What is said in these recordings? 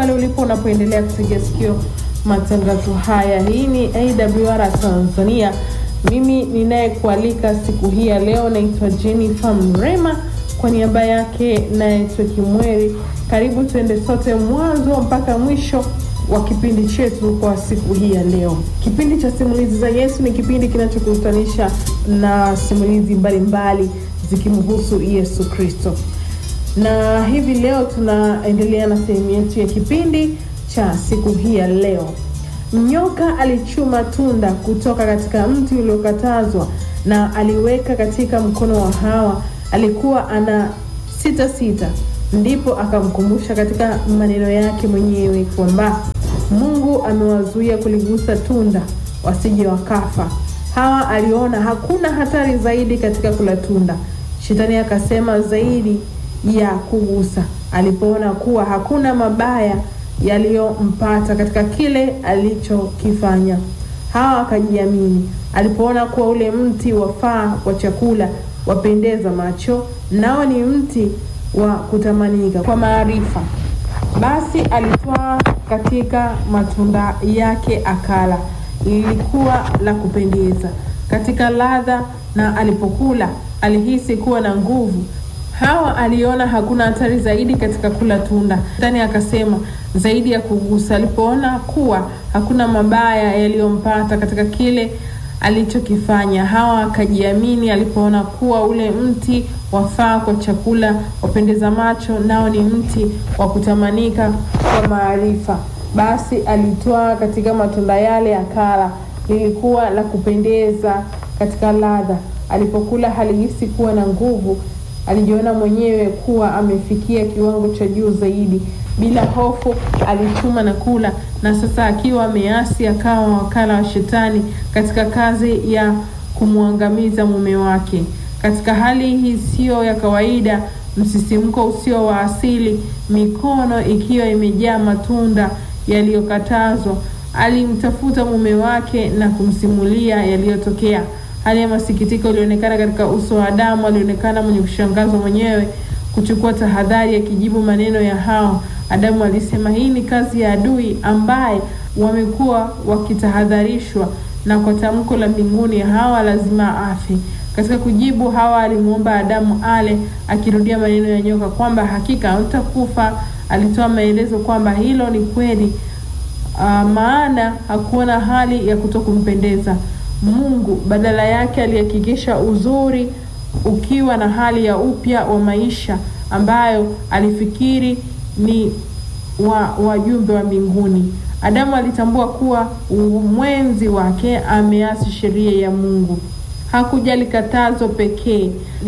pale ulipo unapoendelea kutegea sikio matangazo haya. Hii ni AWR Tanzania. Mimi ninayekualika siku hii ya leo naitwa Jennifer Mrema, kwa niaba yake naitwa Kimweri. Karibu tuende sote mwanzo mpaka mwisho wa kipindi chetu kwa siku hii ya leo. Kipindi cha simulizi za Yesu ni kipindi kinachokutanisha na simulizi mbalimbali zikimhusu Yesu Kristo, na hivi leo tunaendelea na sehemu yetu ya kipindi cha siku hii ya leo. Nyoka alichuma tunda kutoka katika mti uliokatazwa na aliweka katika mkono wa Hawa. Alikuwa ana sita sita, ndipo akamkumbusha katika maneno yake mwenyewe kwamba Mungu amewazuia kuligusa tunda wasije wakafa. Hawa aliona hakuna hatari zaidi katika kula tunda. Shetani akasema zaidi ya kugusa, alipoona kuwa hakuna mabaya yaliyompata katika kile alichokifanya. Hawa akajiamini alipoona kuwa ule mti wafaa kwa chakula, wapendeza macho, nao ni mti wa kutamanika kwa maarifa. Basi alitwaa katika matunda yake akala, lilikuwa la kupendeza katika ladha, na alipokula alihisi kuwa na nguvu. Hawa aliona hakuna hatari zaidi katika kula tunda. Shetani akasema zaidi ya kugusa. Alipoona kuwa hakuna mabaya yaliyompata katika kile alichokifanya. Hawa akajiamini alipoona kuwa ule mti wafaa kwa chakula, wapendeza macho, nao ni mti wa kutamanika kwa maarifa. Basi alitwaa katika matunda yale akala, lilikuwa la kupendeza katika ladha. Alipokula alihisi kuwa na nguvu alijiona mwenyewe kuwa amefikia kiwango cha juu zaidi. Bila hofu alichuma na kula, na sasa akiwa ameasi akawa wakala wa Shetani katika kazi ya kumwangamiza mume wake. Katika hali hii isiyo ya kawaida, msisimko usio wa asili, mikono ikiwa imejaa matunda yaliyokatazwa, alimtafuta mume wake na kumsimulia yaliyotokea. Hali ya masikitiko ilionekana katika uso wa Adamu. Alionekana mwenye kushangazwa mwenyewe kuchukua tahadhari, akijibu maneno ya hao. Adamu alisema, hii ni kazi ya adui ambaye wamekuwa wakitahadharishwa, na kwa tamko la mbinguni Hawa lazima afe. Katika kujibu, Hawa alimwomba Adamu ale, akirudia maneno ya nyoka kwamba hakika hutakufa. Alitoa maelezo kwamba hilo ni kweli, uh, maana hakuona hali ya kutokumpendeza Mungu. Badala yake alihakikisha uzuri ukiwa na hali ya upya wa maisha ambayo alifikiri ni wa wajumbe wa mbinguni. Adamu alitambua kuwa mwenzi wake ameasi sheria ya Mungu. Hakujali katazo pekee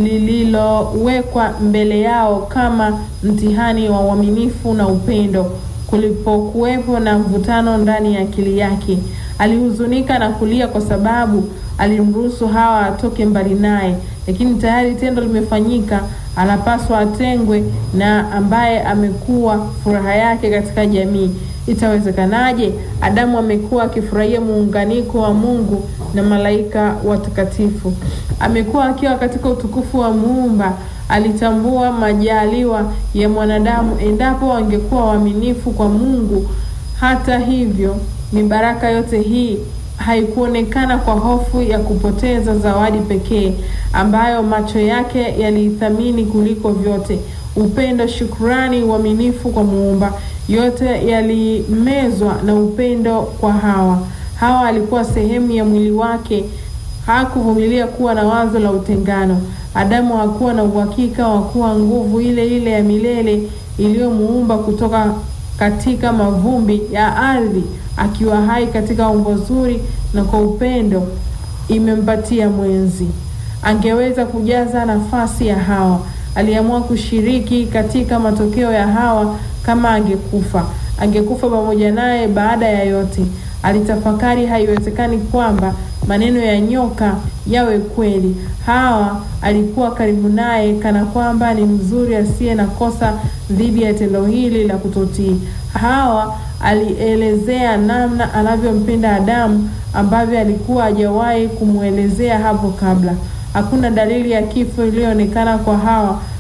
lililowekwa mbele yao kama mtihani wa uaminifu na upendo. Kulipokuwepo na mvutano ndani ya akili yake, alihuzunika na kulia kwa sababu alimruhusu Hawa atoke mbali naye, lakini tayari tendo limefanyika. Anapaswa atengwe na ambaye amekuwa furaha yake katika jamii. Itawezekanaje? Adamu amekuwa akifurahia muunganiko wa Mungu na malaika watakatifu, amekuwa akiwa katika utukufu wa Muumba. Alitambua majaliwa ya mwanadamu endapo wangekuwa waaminifu kwa Mungu. Hata hivyo, mibaraka yote hii haikuonekana kwa hofu ya kupoteza zawadi pekee ambayo macho yake yaliithamini kuliko vyote: upendo, shukrani, uaminifu kwa Muumba. Yote yalimezwa na upendo kwa Hawa. Hawa alikuwa sehemu ya mwili wake. Hakuvumilia kuwa na wazo la utengano. Adamu hakuwa na uhakika wa kuwa nguvu ile ile ya milele iliyomuumba kutoka katika mavumbi ya ardhi akiwa hai katika umbo zuri na kwa upendo imempatia mwenzi. Angeweza kujaza nafasi ya Hawa. Aliamua kushiriki katika matokeo ya Hawa. Kama angekufa, angekufa pamoja naye. Baada ya yote, alitafakari, haiwezekani kwamba maneno ya nyoka yawe kweli. Hawa alikuwa karibu naye, kana kwamba ni mzuri asiye na kosa dhidi ya tendo hili la kutotii. Hawa alielezea namna anavyompenda Adamu ambavyo alikuwa hajawahi kumwelezea hapo kabla. Hakuna dalili ya kifo iliyoonekana kwa Hawa.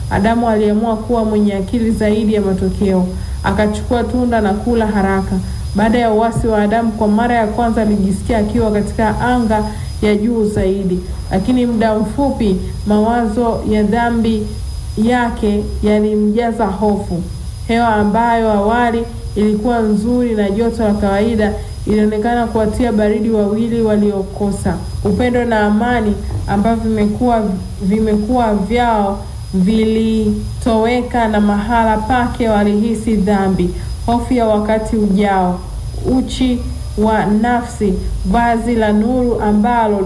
Adamu aliamua kuwa mwenye akili zaidi ya matokeo, akachukua tunda na kula haraka. Baada ya uasi wa Adamu, kwa mara ya kwanza alijisikia akiwa katika anga ya juu zaidi, lakini muda mfupi mawazo ya dhambi yake yalimjaza hofu. Hewa ambayo awali ilikuwa nzuri na joto la kawaida ilionekana kuwatia baridi wawili waliokosa upendo na amani ambavyo vimekuwa vimekuwa vyao vilitoweka, na mahala pake walihisi dhambi, hofu ya wakati ujao, uchi wa nafsi. Vazi la nuru ambalo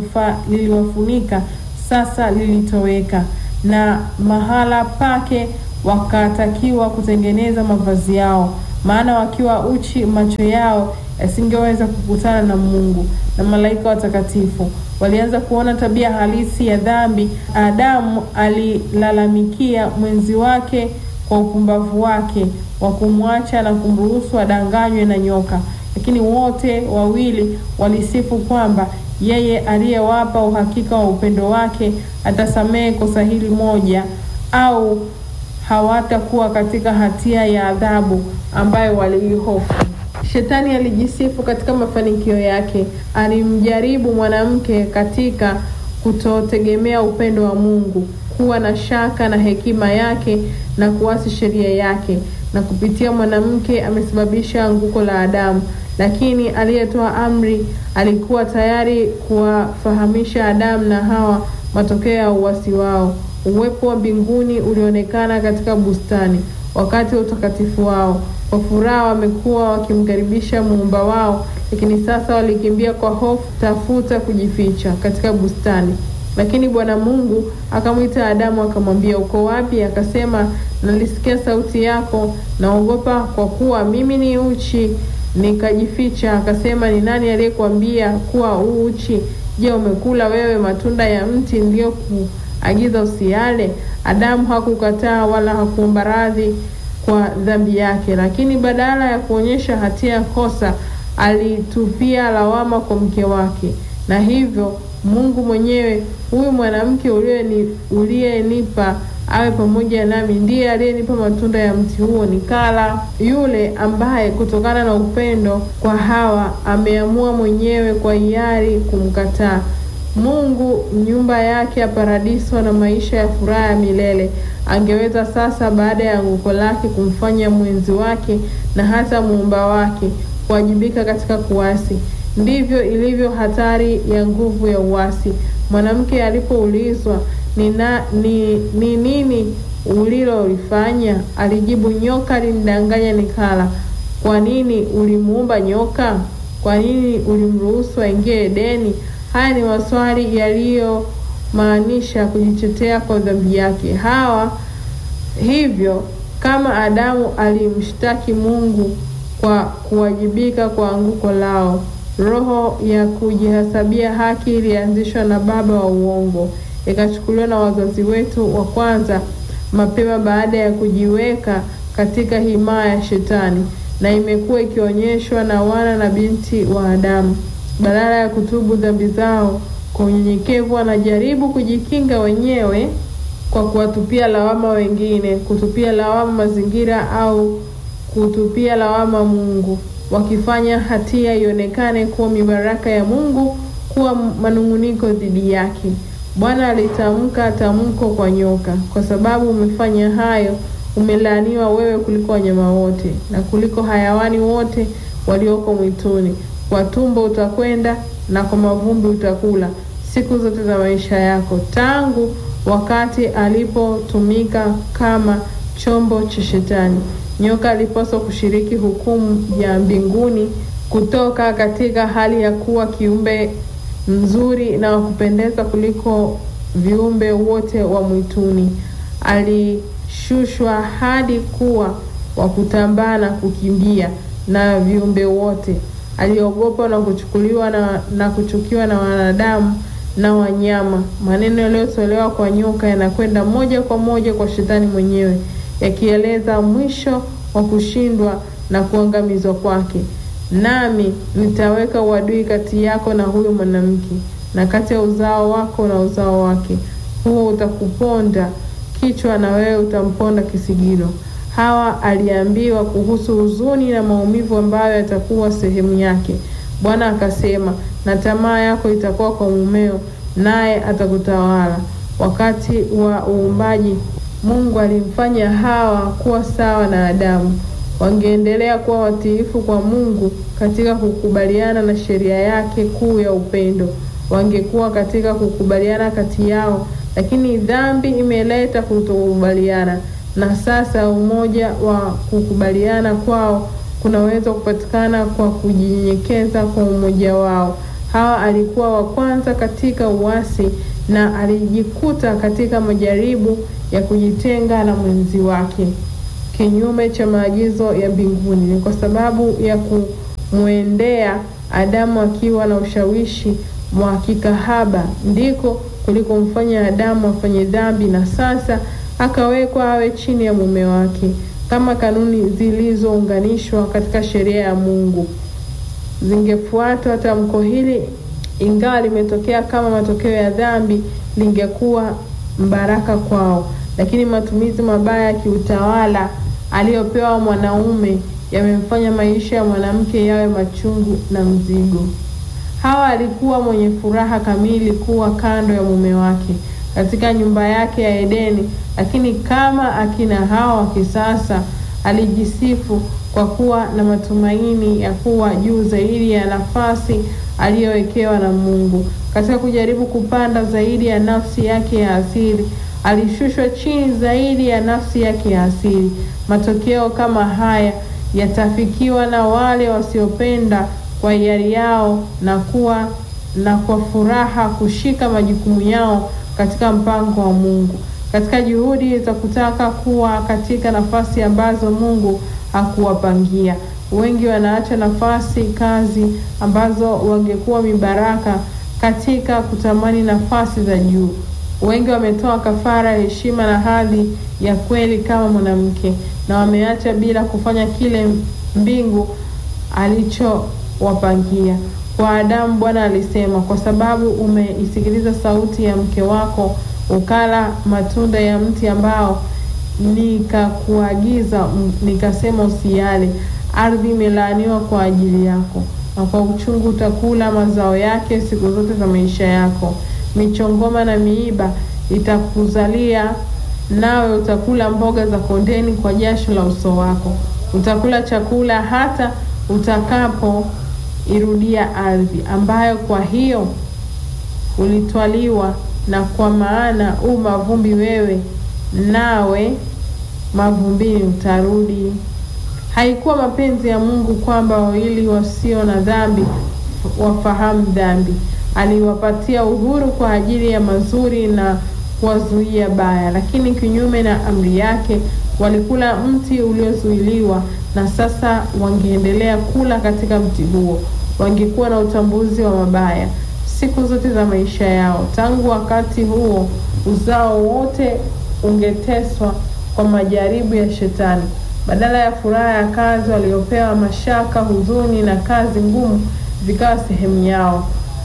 liliwafunika sasa lilitoweka, na mahala pake wakatakiwa kutengeneza mavazi yao, maana wakiwa uchi macho yao yasingeweza kukutana na Mungu na malaika watakatifu. Walianza kuona tabia halisi ya dhambi. Adamu alilalamikia mwenzi wake kwa upumbavu wake wa kumwacha na kumruhusu adanganywe na nyoka, lakini wote wawili walisifu kwamba yeye aliyewapa uhakika wa upendo wake atasamehe kosa hili moja, au hawatakuwa katika hatia ya adhabu ambayo waliihofu. Shetani alijisifu katika mafanikio yake. Alimjaribu mwanamke katika kutotegemea upendo wa Mungu, kuwa na shaka na hekima yake na kuasi sheria yake, na kupitia mwanamke amesababisha anguko la Adamu. Lakini aliyetoa amri alikuwa tayari kuwafahamisha Adamu na Hawa matokeo ya uasi wao. Uwepo wa mbinguni ulionekana katika bustani wakati wa utakatifu wao. Kwa furaha wamekuwa wakimkaribisha muumba wao, lakini sasa walikimbia kwa hofu tafuta kujificha katika bustani. Lakini Bwana Mungu akamwita Adamu akamwambia, uko wapi? Akasema, nalisikia sauti yako, naogopa kwa kuwa mimi ni uchi, nikajificha. Akasema, ni nani aliyekuambia kuwa u uchi? Je, umekula wewe matunda ya mti niliyokuagiza usiale? Adamu hakukataa wala hakuomba radhi kwa dhambi yake, lakini badala ya kuonyesha hatia ya kosa alitupia lawama kwa mke wake, na hivyo Mungu mwenyewe, huyu mwanamke uliyenipa awe pamoja nami, ndiye aliyenipa matunda ya mti huo nikala. Yule ambaye kutokana na upendo kwa Hawa ameamua mwenyewe kwa hiari kumkataa Mungu nyumba yake ya paradiso na maisha ya furaha ya milele, angeweza sasa baada ya anguko lake kumfanya mwenzi wake na hata muumba wake kuwajibika katika kuasi. Ndivyo ilivyo hatari ya nguvu ya uasi. Mwanamke alipoulizwa ni, na, ni, ni nini ulilolifanya, alijibu, nyoka alinidanganya nikala. Kwa nini ulimuumba nyoka? Kwa nini ulimruhusu aingie Edeni? Haya ni maswali yaliyomaanisha kujitetea kwa dhambi yake. Hawa hivyo kama Adamu alimshtaki Mungu kwa kuwajibika kwa anguko lao. Roho ya kujihesabia haki ilianzishwa na baba wa uongo, ikachukuliwa na wazazi wetu wa kwanza mapema baada ya kujiweka katika himaya ya Shetani, na imekuwa ikionyeshwa na wana na binti wa Adamu. Badala ya kutubu dhambi zao kwa unyenyekevu, wanajaribu kujikinga wenyewe kwa kuwatupia lawama wengine, kutupia lawama mazingira au kutupia lawama Mungu, wakifanya hatia ionekane kuwa mibaraka ya Mungu kuwa manung'uniko dhidi yake. Bwana alitamka tamko kwa nyoka, kwa sababu umefanya hayo, umelaaniwa wewe kuliko wanyama wote na kuliko hayawani wote walioko mwituni. Kwa tumbo utakwenda na kwa mavumbi utakula siku zote za maisha yako. Tangu wakati alipotumika kama chombo cha Shetani, nyoka alipaswa kushiriki hukumu ya mbinguni kutoka katika hali ya kuwa kiumbe mzuri na wa kupendeza kuliko viumbe wote wa mwituni. Alishushwa hadi kuwa wa kutambaa na kukimbia na viumbe wote. Aliogopa na kuchukuliwa na, na kuchukiwa na wanadamu na wanyama. Maneno yaliyotolewa kwa nyoka yanakwenda moja kwa moja kwa Shetani mwenyewe, yakieleza mwisho wa kushindwa na kuangamizwa kwake. Nami nitaweka uadui kati yako na huyo mwanamke na kati ya uzao wako na uzao wake, huo utakuponda kichwa na wewe utamponda kisigino. Hawa aliambiwa kuhusu huzuni na maumivu ambayo yatakuwa sehemu yake. Bwana akasema, na tamaa yako itakuwa kwa mumeo, naye atakutawala. Wakati wa uumbaji, Mungu alimfanya Hawa kuwa sawa na Adamu. Wangeendelea kuwa watiifu kwa Mungu katika kukubaliana na sheria yake kuu ya upendo. Wangekuwa katika kukubaliana kati yao, lakini dhambi imeleta kutokubaliana, na sasa umoja wa kukubaliana kwao kunaweza kupatikana kwa kujinyenyekeza kwa umoja wao. Hawa alikuwa wa kwanza katika uasi na alijikuta katika majaribu ya kujitenga na mwenzi wake kinyume cha maagizo ya mbinguni. Ni kwa sababu ya kumwendea Adamu akiwa na ushawishi wa kikahaba ndiko kulikomfanya Adamu afanye dhambi, na sasa akawekwa awe chini ya mume wake, kama kanuni zilizounganishwa katika sheria ya Mungu zingefuatwa. Tamko hili, ingawa limetokea kama matokeo ya dhambi, lingekuwa mbaraka kwao, lakini matumizi mabaya ya kiutawala aliyopewa mwanaume yamemfanya maisha ya mwanamke yawe machungu na mzigo. Hawa alikuwa mwenye furaha kamili kuwa kando ya mume wake katika nyumba yake ya Edeni, lakini kama akina Hawa wa kisasa alijisifu kwa kuwa na matumaini ya kuwa juu zaidi ya nafasi aliyowekewa na Mungu. Katika kujaribu kupanda zaidi ya nafsi yake ya asili, alishushwa chini zaidi ya nafsi yake ya asili. Matokeo kama haya yatafikiwa na wale wasiopenda kwa hiari yao na kuwa na kwa furaha kushika majukumu yao katika mpango wa Mungu, katika juhudi za kutaka kuwa katika nafasi ambazo Mungu hakuwapangia. Wengi wanaacha nafasi kazi ambazo wangekuwa mibaraka katika kutamani nafasi za juu. Wengi wametoa kafara ya heshima na hadhi ya kweli kama mwanamke, na wameacha bila kufanya kile mbingu alichowapangia. Kwa Adamu Bwana alisema, kwa sababu umeisikiliza sauti ya mke wako, ukala matunda ya mti ambao nikakuagiza, nikasema usiale, ardhi imelaaniwa kwa ajili yako, na kwa uchungu utakula mazao yake siku zote za maisha yako. Michongoma na miiba itakuzalia, nawe utakula mboga za kondeni kwa jasho la uso wako. Utakula chakula hata utakapo irudia ardhi ambayo kwa hiyo ulitwaliwa, na kwa maana u mavumbi wewe, nawe mavumbini utarudi. Haikuwa mapenzi ya Mungu kwamba wawili wasio na dhambi wafahamu dhambi. Aliwapatia uhuru kwa ajili ya mazuri na kuwazuia baya, lakini kinyume na amri yake walikula mti uliozuiliwa, na sasa wangeendelea kula katika mti huo. Wangekuwa na utambuzi wa mabaya siku zote za maisha yao. Tangu wakati huo, uzao wote ungeteswa kwa majaribu ya Shetani. Badala ya furaha ya kazi waliopewa, mashaka, huzuni na kazi ngumu vikawa sehemu yao.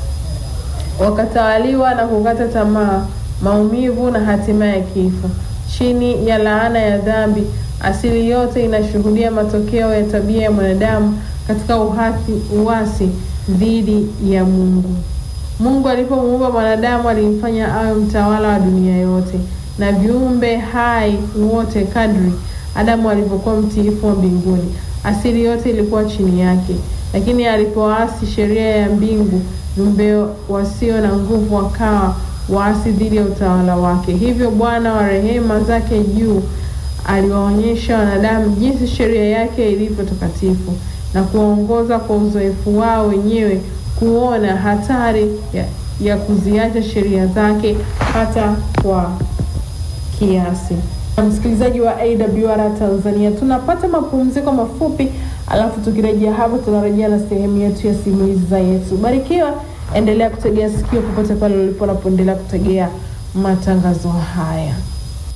Wakatawaliwa na kukata tamaa, maumivu na hatimaye kifo. Chini ya laana ya dhambi, asili yote inashuhudia matokeo ya tabia ya mwanadamu katika uhasi, uasi dhidi ya Mungu. Mungu alipomuumba mwanadamu alimfanya awe mtawala wa dunia yote na viumbe hai wote. Kadri Adamu alivyokuwa mtiifu wa mbinguni, asili yote ilikuwa chini yake. Lakini alipoasi sheria ya mbingu, viumbe wasio na nguvu wakawa waasi dhidi ya utawala wake. Hivyo Bwana wa rehema zake juu aliwaonyesha wanadamu jinsi sheria yake ilivyo takatifu na kuwaongoza kwa uzoefu wao wenyewe kuona hatari ya, ya kuziacha sheria zake hata kwa kiasi. Msikilizaji wa AWR Tanzania, tunapata mapumziko mafupi, alafu tukirejea hapo tunarejea na sehemu yetu ya simulizi za Yesu. Barikiwa, endelea kutegea sikio popote pale ulipo unapoendelea kutegea matangazo haya.